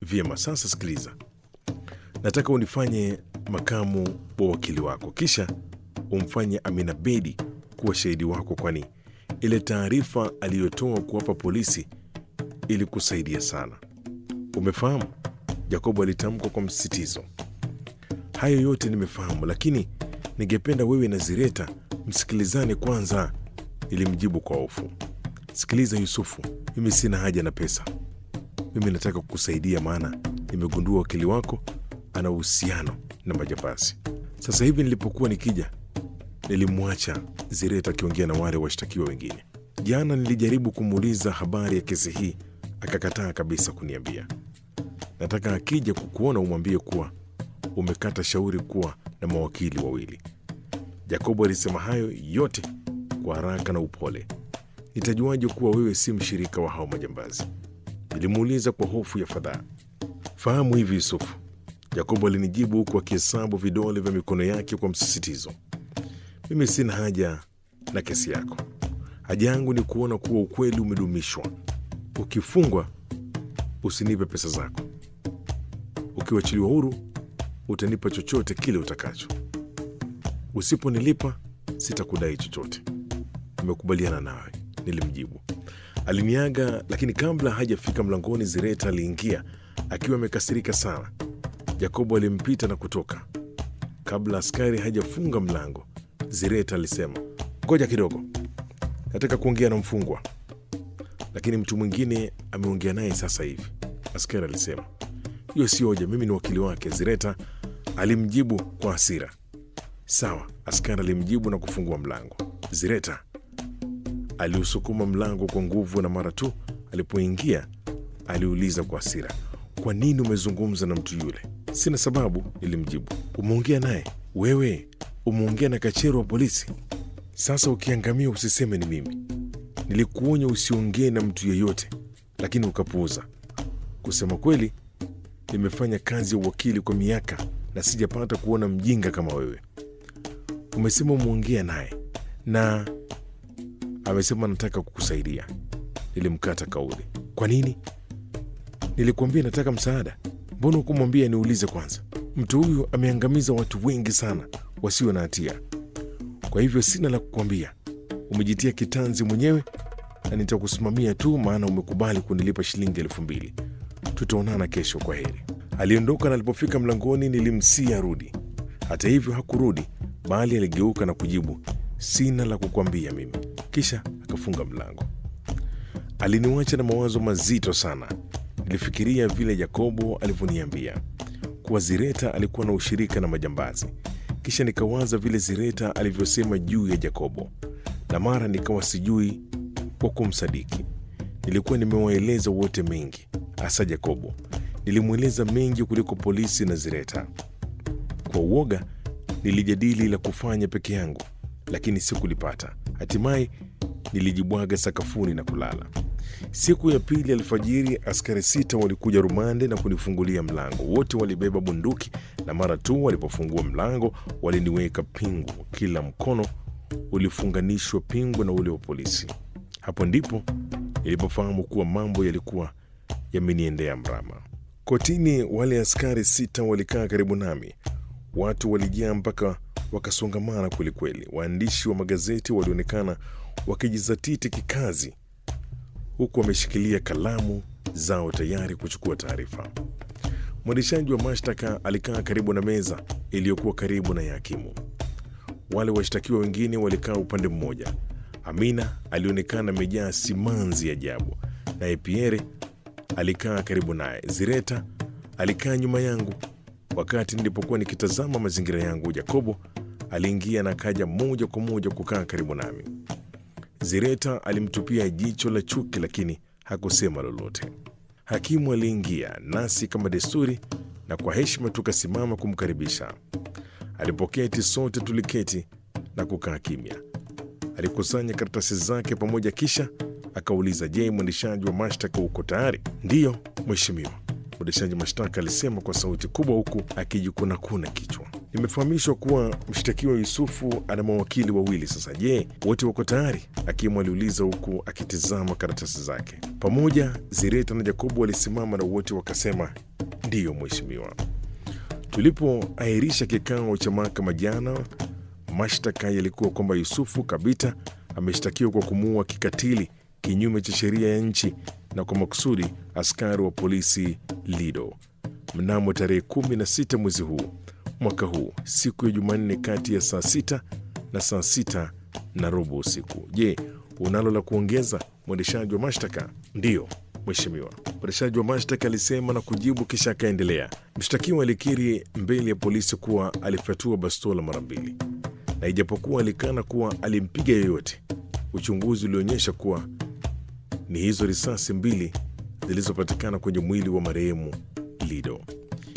Vyema, sasa sikiliza, nataka unifanye makamu wa wakili wako, kisha umfanye Amina Bedi kuwa shahidi wako, kwani ile taarifa aliyotoa kuwapa polisi ilikusaidia sana. Umefahamu? Jacobo alitamka kwa msisitizo. Hayo yote nimefahamu, lakini ningependa wewe na Zireta msikilizane kwanza, nilimjibu kwa hofu. Sikiliza Yusufu, mimi sina haja na pesa. Mimi nataka kukusaidia, maana nimegundua wakili wako ana uhusiano na majambazi. Sasa hivi nilipokuwa nikija, nilimwacha Zireta akiongea na wale washtakiwa wengine. Jana nilijaribu kumuuliza habari ya kesi hii, akakataa kabisa kuniambia. Nataka akija kukuona umwambie kuwa umekata shauri kuwa na mawakili wawili. Jacobo alisema hayo yote kwa haraka na upole. Nitajuaje kuwa wewe si mshirika wa hao majambazi? Nilimuuliza kwa hofu ya fadhaa. Fahamu hivi Yusufu, Jacobo alinijibu huku akihesabu vidole vya mikono yake kwa msisitizo. Mimi sina haja na kesi yako. Haja yangu ni kuona kuwa ukweli umedumishwa. Ukifungwa usinipe pesa zako, ukiwachiliwa huru utanipa chochote kile utakacho. Usiponilipa sitakudai chochote. Nimekubaliana nawe, nilimjibu. Aliniaga, lakini kabla hajafika mlangoni, Zireta aliingia akiwa amekasirika sana. Yakobo alimpita na kutoka. Kabla askari hajafunga mlango, Zireta alisema, ngoja kidogo, nataka kuongea na mfungwa, lakini mtu mwingine ameongea naye sasa hivi. Askari alisema, hiyo si hoja, mimi ni wakili wake. Zireta alimjibu kwa hasira. Sawa, askari alimjibu na kufungua mlango. Zireta aliusukuma mlango kwa nguvu, na mara tu alipoingia aliuliza kwa hasira, kwa nini umezungumza na mtu yule? Sina sababu, nilimjibu. Umeongea naye wewe? Umeongea na kachero wa polisi? Sasa ukiangamia usiseme ni mimi. Nilikuonya usiongee na mtu yeyote, lakini ukapuuza. Kusema kweli, nimefanya kazi ya uwakili kwa miaka na sijapata kuona mjinga kama wewe. Umesema umeongea naye na amesema nataka kukusaidia. Nilimkata kauli. Kwa nini? Nilikuambia nataka msaada. Mbona hukumwambia niulize kwanza? Mtu huyu ameangamiza watu wengi sana wasio na hatia, kwa hivyo sina la kukwambia. Umejitia kitanzi mwenyewe na nitakusimamia tu, maana umekubali kunilipa shilingi elfu mbili. Tutaonana kesho, kwa heri. Aliondoka na alipofika mlangoni nilimsia arudi. Hata hivyo hakurudi, bali aligeuka na kujibu, sina la kukwambia mimi, kisha akafunga mlango. Aliniwacha na mawazo mazito sana. Nilifikiria vile Yakobo alivyoniambia kuwa Zireta alikuwa na ushirika na majambazi, kisha nikawaza vile Zireta alivyosema juu ya Yakobo, na mara nikawa sijui kwa kumsadiki. Nilikuwa nimewaeleza wote mengi, hasa Yakobo. Nilimweleza mengi kuliko polisi na Zireta. Kwa uoga nilijadili la kufanya peke yangu, lakini sikulipata. Hatimaye nilijibwaga sakafuni na kulala. Siku ya pili alfajiri, askari sita walikuja rumande na kunifungulia mlango. Wote walibeba bunduki, na mara tu walipofungua mlango waliniweka pingu. Kila mkono ulifunganishwa pingu na ule wa polisi. Hapo ndipo nilipofahamu kuwa mambo yalikuwa yameniendea mrama. Kotini, wale askari sita walikaa karibu nami. Watu walijaa mpaka wakasongamana kwelikweli. Waandishi wa magazeti walionekana wakijizatiti kikazi, huku wameshikilia kalamu zao tayari kuchukua taarifa. Mwendeshaji wa mashtaka alikaa karibu na meza iliyokuwa karibu na ya hakimu. Wale washtakiwa wengine walikaa upande mmoja. Amina alionekana amejaa simanzi ajabu, naye Pierre alikaa karibu naye. Zireta alikaa nyuma yangu. Wakati nilipokuwa nikitazama mazingira yangu, Jakobo aliingia na kaja moja kwa moja kukaa karibu nami. Zireta alimtupia jicho la chuki, lakini hakusema lolote. Hakimu aliingia nasi kama desturi, na kwa heshima tukasimama kumkaribisha. Alipoketi, sote tuliketi na kukaa kimya. Alikusanya karatasi zake pamoja, kisha akauliza, je, mwendeshaji wa mashtaka uko tayari? Ndiyo mheshimiwa, mwendeshaji mashtaka alisema kwa sauti kubwa, huku akijikunakuna kichwa. Nimefahamishwa kuwa mshtakiwa Yusufu ana mawakili wawili. Sasa je, wote wako tayari? Hakimu aliuliza huku akitizama karatasi zake. Pamoja Zireta na Jacobo walisimama na wote wakasema ndiyo, mheshimiwa. Tulipoahirisha kikao cha mahakama jana, mashtaka yalikuwa kwamba Yusufu Kabita ameshtakiwa kwa kumuua kikatili kinyume cha sheria ya nchi na kwa makusudi askari wa polisi Lido mnamo tarehe 16 mwezi huu mwaka huu siku ya Jumanne kati ya saa sita na saa sita na robo usiku. Je, unalo la kuongeza, mwendeshaji wa mashtaka? Ndiyo mheshimiwa, mwendeshaji wa mashtaka alisema na kujibu, kisha akaendelea. Mshtakiwa alikiri mbele ya polisi kuwa alifyatua bastola mara mbili, na ijapokuwa alikana kuwa alimpiga yoyote, uchunguzi ulionyesha kuwa ni hizo risasi mbili zilizopatikana kwenye mwili wa marehemu Lido.